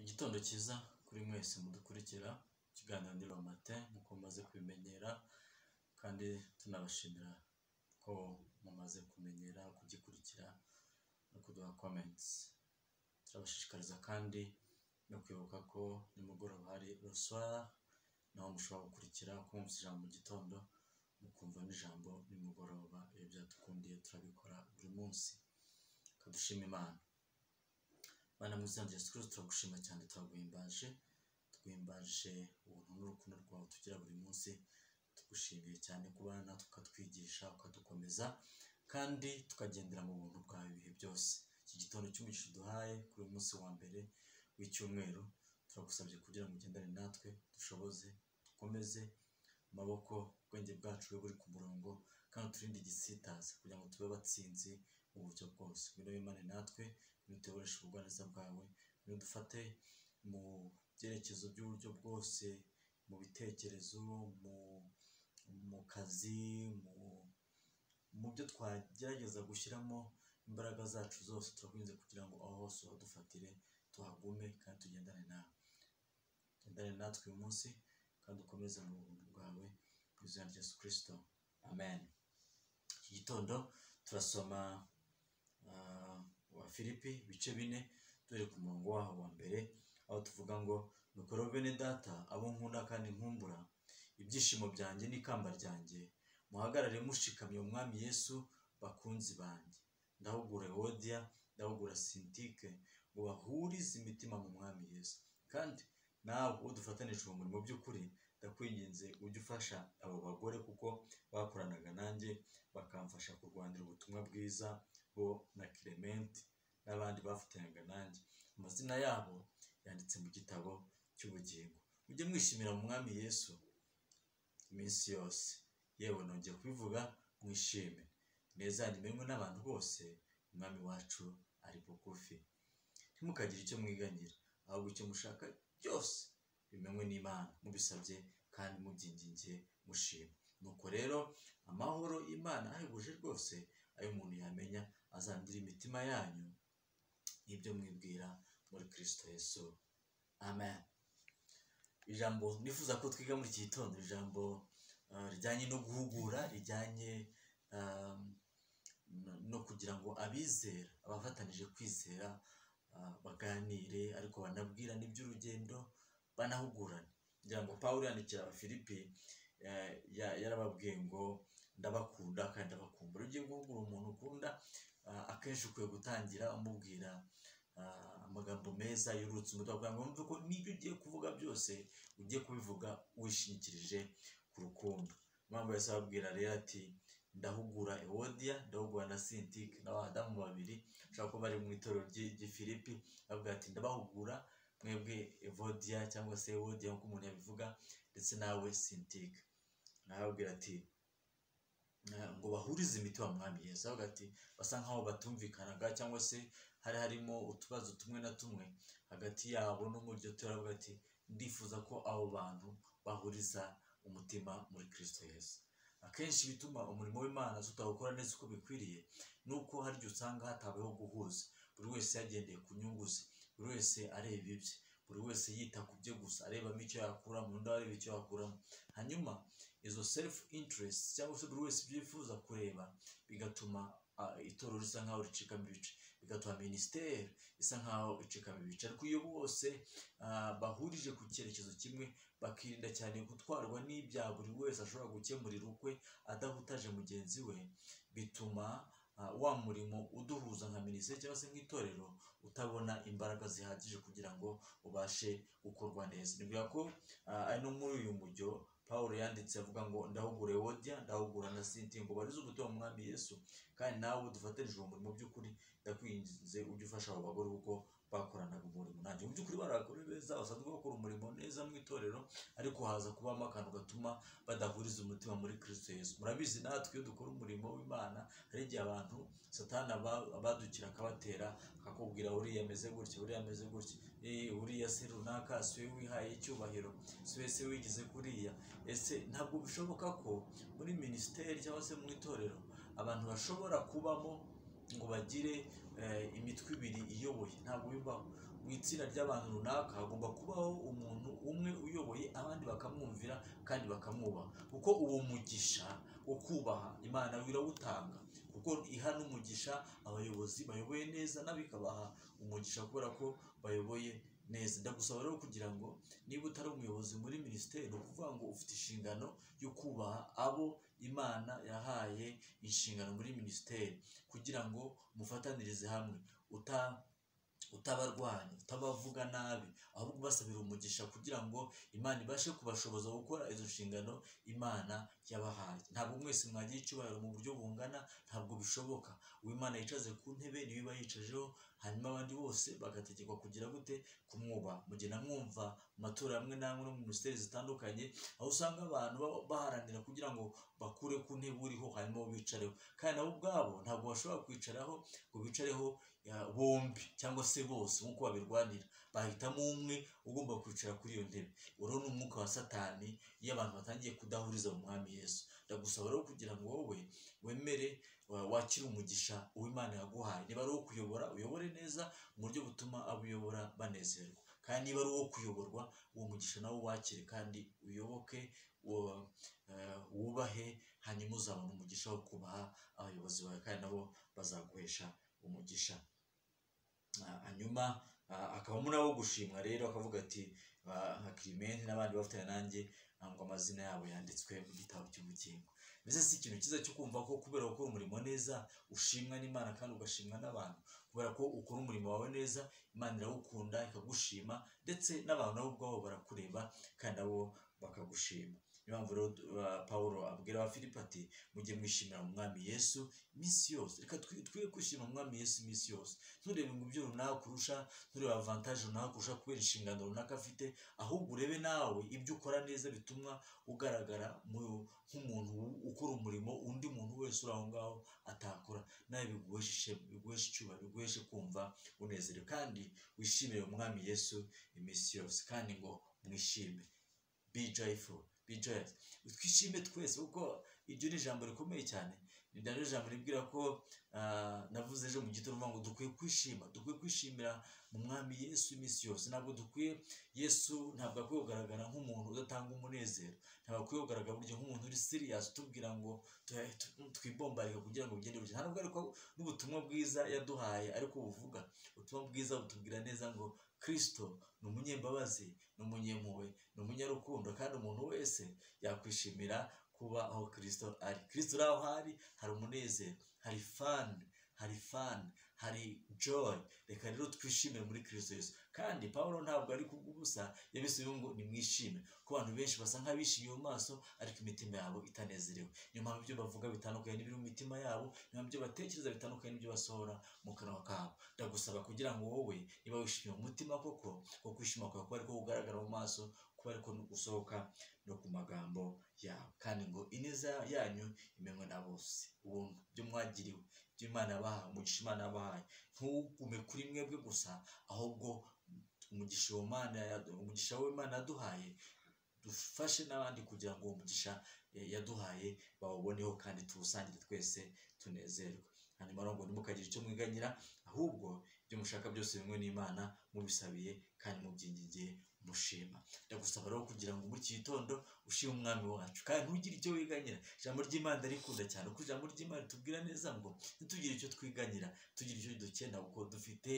Igitondo cyiza kuri mwese mudukurikira, ikiganiro Ndeba Matin nk'uko mumaze kubimenyera kandi tunabashimira ko mumaze kumenyera kugikurikira no kuduha comments. Turabashishikariza kandi no kwibuka ko nimugoroba hari Le Soir, naho mushobora gukurikira kumvamva ijambo mu gitondo, mukumva n'ijambo nimugoroba, iyo byadukundiye turabikora buri munsi. Reka dushime Imana. Mana mwiza wa Yesu Kristo turagushima cyane turaguhimbaje, duhimbaje ubuntu n'urukundo rwawe tugira buri munsi, tugushimiye cyane kuba natwe ukatwigisha, ukadukomeza kandi tukagendera mu buntu bwawe ibihe byose. Iki gitondo cy'umugisha uduhaye kuri uyu munsi wa mbere w'icyumweru, turagusabye kugira ngo ugendane natwe, dushoboze, dukomeze amaboko, ubwenge bwacu bube buri ku murongo kandi uturinde igisitaza kugira ngo tube abatsinzi mu buryo bwose. Ngwino wimane natwe, ngwino utuyoboreshe ubugwaneza bwawe, ngwino udufate mu byerekezo by'uburyo bwose, mu bitekerezo, mu kazi, mu byo twagerageza gushyiramo imbaraga zacu zose, turakwinginze kugira ngo aho hose uhadufatire, tuhagume kandi tugendane nawe. Ugendane natwe uyu munsi kandi ukomeze mu buntu bwawe, mu izina rya Yesu Kristo, amen. Iki gitondo turasoma Abafilipi ibice bine, duhereye ku murongo waho wa mbere, aho tuvuga ngo "Nuko rero bene data, abo nkunda kandi nkumbura, ibyishimo byanjye n'ikamba ryanjye, muhagarare mushikamye umwami Yesu, bakunzi banjye. Ndahugura Ewodiya, ndahugura Sintike, ngo bahurize imitima mu mwami Yesu. Kandi nawe udufatanije uwo murimo by'ukuri, ndakwinginze ujye ufasha abo bagore kuko bakoranaga nanjye, bakamfasha kurwanira ubutumwa bwiza, bo na Clement n'abandi bafatanyaga nanjye. Amazina yabo yanditse mu gitabo cy'ubugingo. Mujye mwishimira mu mwami Yesu iminsi yose. Yewe nongeye kubivuga, mwishime. Ineza yanyu imenywe n'abantu bose, umwami wacu ari bugufi. Ntimukagire icyo mwiganyira, ahubwo icyo mushaka byose bimenywe n'Imana, mubisabye kandi mubyingingiye mushima. Nuko rero amahoro y'Imana ahebuje rwose, ayo umuntu yamenya, azandire imitima yanyu n'ibyo mwibwira muri Kristo Yesu. Amen. Ijambo nifuza ko twiga muri iki gitondo, ijambo ah, rijyanye no guhugura, rijyanye ah, no kugira ngo abizera, abafatanije kwizera, ah, baganire ariko banabwirane iby'urugendo, banahugurane. Ngira ngo Pawulo yandikira Abafilipi, eh, ya- yarababwiye ngo ndabakunda kandi ndabakumbura. Iyo ugiye guhugura umuntu ukunda, ah, akenshi ukwiye gutangira umubwira ah, amagambo meza yurutse umutwe, akavuga ngo "Wumve ko n'ibyo ugiye kuvuga byose, ugiye kubivuga wishingikirije ku rukundo. Impamvu yahise ababwira rero ati ndahugura Ewodiya, ndahugura na Sintike, ni abadamu babiri, ushobora kuba bari mu itorero ry'i ry'i Filipi, bavuga ati ndabahugura mwebwe Evodiya cyangwa se Ewodiya nk'uko umuntu yabivuga, ndetse nawe Sintike. Arababwira ati na- ngo bahurize imitima mu mwami Yesu avuga ati basa nkaho batumvikanaga cyangwa se hari harimo utubazo tumwe na tumwe hagati yabo no muri iryo torero avuga ati ndifuza ko abo bantu bahuriza umutima muri Kristo Yesu akenshi bituma umurimo w'Imana tutawukora neza uko bikwiriye ni uko hari igihe usanga hatabayeho guhuza buri wese yagendeye ku nyungu ze buri wese areba ibye buri wese yita ku bye gusa arebamo icyo yakuramo undi areba icyo yakuramo hanyuma izo self interest cyangwa se buri wese ibyo yifuza kureba bigatuma ah, itorero risa nkaho ricikamo ibice bigatuma minisiteri isa nkaho icikamo ibice ariko iyo bose ah, bahurije ku cyerekezo kimwe bakirinda cyane gutwarwa n'ibya buri wese ashobora gukemurira ukwe adahutaje mugenzi we bituma ah, wa murimo uduhuza nka minisiteri cyangwa se nk'itorero utabona imbaraga zihagije kugira ngo ubashe gukorwa neza ni bwa ko ah, ari no muri uyu mujyo Pawulo yanditse avuga ngo ndahugura Ewodiya ndahugura na Sinti ngo barize ubutumwa mu mwami Yesu kandi nawe udufatanije uwo murimo by'ukuri ndakwinginze ujye ufasha abo bagore kuko bakoranaga umurimo nanjye mu by'ukuri bari abagore beza basanzwe bakora umurimo neza mu itorero ariko haza kubamo akantu gatuma badahuriza umutima muri Kristo Yesu murabizi natwe iyo dukora umurimo w'Imana hari igihe abantu satani aba- abadukira akabatera akakubwira uriya ameze gutya uriya ameze gutya eh, uriya se runaka si we wihaye icyubahiro si we se wigeze kuriya ese ntabwo bishoboka ko muri minisiteri cyangwa se mu itorero abantu bashobora kubamo ngo bagire eh, imitwe ibiri iyoboye ntabwo bibaho mu itsinda ry'abantu runaka hagomba kubaho umuntu umwe uyoboye abandi bakamwumvira kandi bakamwubaha kuko uwo mugisha wo kubaha imana birawutanga kuko iha n'umugisha abayobozi bayoboye neza n'abikabaha umugisha kubera ko bayoboye neza ndagusaba rero kugira ngo niba utari umuyobozi muri minisiteri ni ukuvuga ngo ufite inshingano yo kubaha abo imana yahaye inshingano muri minisiteri kugira ngo mufatanirize hamwe uta utabarwanya utabavuga nabi ahubwo ubasabira umugisha kugira ngo imana ibashe kubashoboza gukora izo nshingano imana yabahaye ntabwo mwese mwagira icyubahiro mu buryo bungana ntabwo bishoboka uwimana yicaze ku ntebe niwe iba yicajeho hanyuma abandi bose bagategekwa kugira gute kumwubaha mu gihe namwumva mu matora amwe n'amwe no mu minisiteri zitandukanye aho usanga abantu ba- baharanira kugira ngo bakure ku ntebe uriho hanyuma bo bicareho kandi nabo ubwabo ntabwo bashobora kwicaraho ngo bicareho ya, bombi cyangwa se bose nk'uko babirwanira bahitamo umwe ugomba kwicara kuri iyo ntebe uriho ni umwuka wa satani iyo abantu batangiye kudahuriza mu mwami yesu ndagusaba rero kugira ngo wowe wemere wa- wakire umugisha uw'imana yaguhaye niba ari uwo kuyobora uyobore neza mu buryo butuma abo uyobora banezerwa kandi niba ari uwo kuyoborwa uwo mugisha nawe wakire kandi uyoboke wo- eh, wubahe hanyuma uzabona umugisha wo kubaha abayobozi bawe kandi nabo bazaguhesha umugisha Ah, hanyuma ah, akabamo n'abo gushimwa rero akavuga ati ah, nka kirimenti n'abandi bafatanya nanjye ah, ngo amazina yabo yanditswe mu gitabo cy'ubugingo mbese si ikintu cyiza cyo kumva ko kubera gukora umurimo neza ushimwa n'imana kandi ugashimwa n'abantu kubera ko ukora umurimo wawe neza imana irawukunda ikagushima ndetse n'abantu nabo ubwabo barakureba kandi nabo bakagushima niyo mpamvu rero ah, pawulo abwira abafilipi ati mujye mwishimira mu mwami yesu iminsi yose reka twi- twige kwishima mu mwami yesu iminsi yose nturebe ngo ibyo runaka urusha nturebe avantaje runaka urusha kubera inshingano runaka afite ahubwo urebe nawe ibyo ukora neza bituma ugaragara mu- nk'umuntu u- ukora umurimo undi muntu wese uri aho ngaho atakora nawe biguheshe ishema biguheshe icyubahiro biguheshe kumva unezerewe kandi wishimire umwami yesu iminsi yose kandi ngo mwishime be joyful be joyous twishime twese kuko iryo ni ijambo rikomeye cyane ni ryo jambo ribwira ko ah, navuze ejo mu gitondo mvuga ngo dukwiye kwishima dukwiye kwishimira mu mwami yesu iminsi yose ntabwo dukwiye yesu ntabwo akwiye kugaragara nk'umuntu udatanga umunezero ntabwo akwiye kugaragara burya nk'umuntu uri siriyasi utubwira ngo tu- tu- twibombarike kugira ngo bigende bityo ntabwo ariko n'ubutumwa bwiza yaduhaye ariko buvuga ubutumwa bwiza butubwira neza ngo kirisito ni umunyembabazi ni umunyempuhwe ni umunyarukundo kandi umuntu wese yakwishimira kuba aho kirisito ari kirisito uri aho ari hari umunezero hari fani hari fani hari joy reka rero twishimire muri kirisito yesu kandi pawulo ntabwo ari kugubusa yabisubiyeho ngo nimwishime ko abantu benshi basa nk'abishimiye mu maso ariko imitima yabo itanezerewe niyo mpamvu ibyo bavuga bitandukanye n'ibiri mu mitima yabo niyo mpamvu ibyo batekereza bitandukanye n'ibyo basohora mu kanwa kabo ndagusaba kugira ngo wowe niba wishimiye mu mutima koko ko kwishima kwawe kuba ariko kugaragara mu maso kuba ariko no gusohoka no ku magambo yabo kandi ngo ineza yanyu imenywe na bose ubuntu ibyo mwagiriwe ibyo imana yabahaye umugisha imana yabahaye ntugume kuri mwebwe gusa ahubwo umugisha uwo mana umugisha w'imana yaduhaye dufashe n'abandi kugira ngo uwo mugisha eh, yaduhaye bawuboneho kandi tuwusangire twese tunezerwe hanyuma rero ngo ntimukagire icyo mwiganyira ahubwo ibyo mushaka byose bimwe n'imana mubisabiye kandi mubyingingiye mushima ndagusaba rero kugira ngo muri iki gitondo ushime umwami wacu kandi ntugire icyo wiganyira ijambo ry'imana ndarikunda cyane kuko ijambo ry'imana tubwira neza ngo ntitugire icyo twiganyira tugire icyo dukenda kuko dufite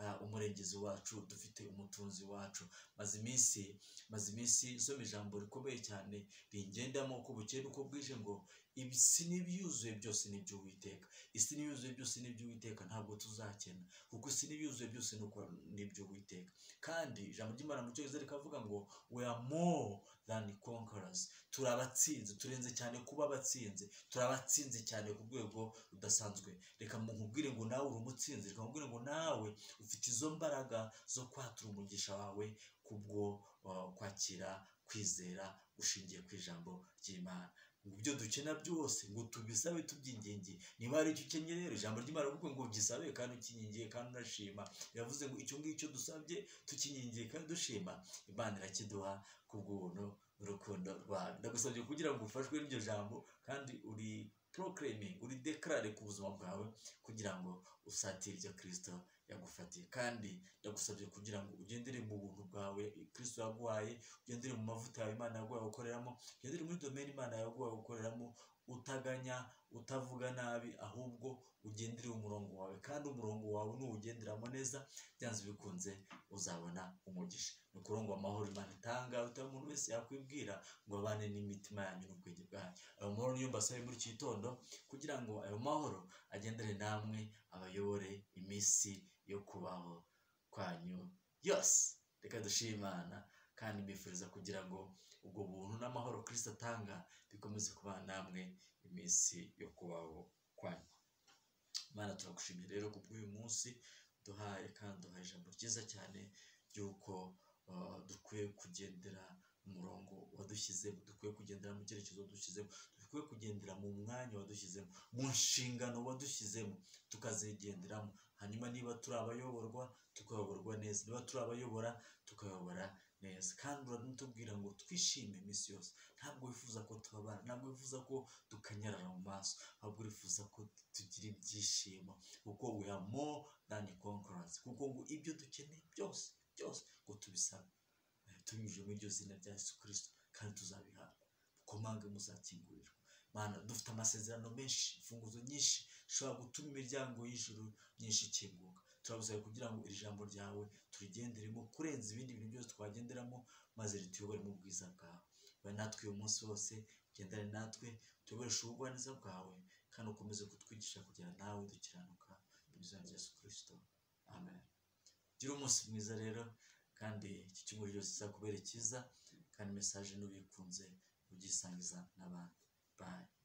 ah, umurengezi wacu dufite umutunzi wacu maze iminsi maze iminsi nsoma ijambo rikomeye cyane ringendamo uko bukeye n'uko bwije ngo isi n'ibyuzuye byose n'iby'uwiteka isi n'ibyuzuye byose n'iby'uwiteka ntabwo tuzakena kuko isi n'ibyuzuye byose n'uko- n'iby'uwiteka kandi ijambo ry'imana mu cyongereza rikavuga ngo we are more than conquerors turi abatsinzi turenze cyane kuba abatsinzi turi abatsinzi cyane ku rwego rudasanzwe reka nkubwire ngo nawe uri umutsinzi reka nkubwire ngo nawe ufite izo mbaraga zo kwatura umugisha wawe kubwo uh, kwakira kwizera ushingiye ku ijambo ry'imana ngo ibyo dukena byose ngo tubisabe tubyingingiye niba hari icyo ukenye rero ijambo ry'imana kuko ngo ugisabe kandi ukingingiye kandi unashima yavuze ngo icyo ngicyo dusabye tukingingiye kandi dushima imana irakiduha kubw'ubuntu n'urukundo rwawe ndagusabye kugira ngo ufashwe n'iryo jambo kandi uri porokereme uri dekarare ku buzima bwawe kugira ngo usatire ibyo kirisito yagufatiye kandi yagusabye kugira ngo ugendere mu buntu bwawe kirisito yaguhaye ugendere mu mavuta yawe imana yaguhaye gukoreramo ugendere muri domeni imana yaguhaye gukoreramo utaganya utavuga nabi ahubwo ugendere umurongo wawe kandi umurongo wawe nuwugenderamo neza byanze bikunze uzabona umugisha ni ukurongo amahoro imana itanga utari umuntu wese yakwibwira ngo abane n'imitima yanyu n'ubwenge bwanyu ayo mahoro niyo mbasaba muri iki gitondo kugira ngo ayo mahoro agendere namwe abayobore iminsi yo kubaho kwanyu yose reka dushime imana kandi mbifuriza kugira ngo ubwo buntu n'amahoro kirisita atanga bikomeze kuba namwe iminsi yo kubaho kwanyu imana turagushimiye rero ku bw'uyu munsi duhaye kandi duhaye ijambo ryiza cyane ry'uko uh, dukwiye kugendera umurongo wadushyizemo dukwiye kugendera mu cyerekezo wadushyizemo dukwiye kugendera mu mwanya wadushyizemo mu nshingano wadushyizemo tukazigenderamo hanyuma niba turi abayoborwa tukayoborwa neza niba turi abayobora tukayobora neza kandi uranatubwira ngo twishime iminsi yose ntabwo wifuza ko tubabara ntabwo wifuza ko dukanyarara mu maso ahubwo urifuza ko tugira ibyishimo kuko we are more than conquerors kuko ngo ibyo dukeneye byose byose ngo tubisaba tubinyujije muri iryo zina rya Yesu kirisito kandi tuzabihabwa mukomanga muzakingurirwa mana dufite amasezerano menshi imfunguzo nyinshi dushobora gutuma imiryango y'ijuru myinshi ikinguka turabusaba kugira ngo iri jambo ryawe turigenderemo kurenza ibindi bintu byose twagenderamo maze rituyobore mu bwiza bwawe ba natwe uyu munsi wose ugendane natwe tuyoboreshe ubugwaneza bwawe kandi ukomeze kutwigisha kugira nawe dukiranuka mu izina rya Yesu kirisito amen gira umunsi mwiza rero kandi iki cyumweru cyose kizakubera cyiza kandi mesaje n'ubikunze ubyisangiza n'abandi bayi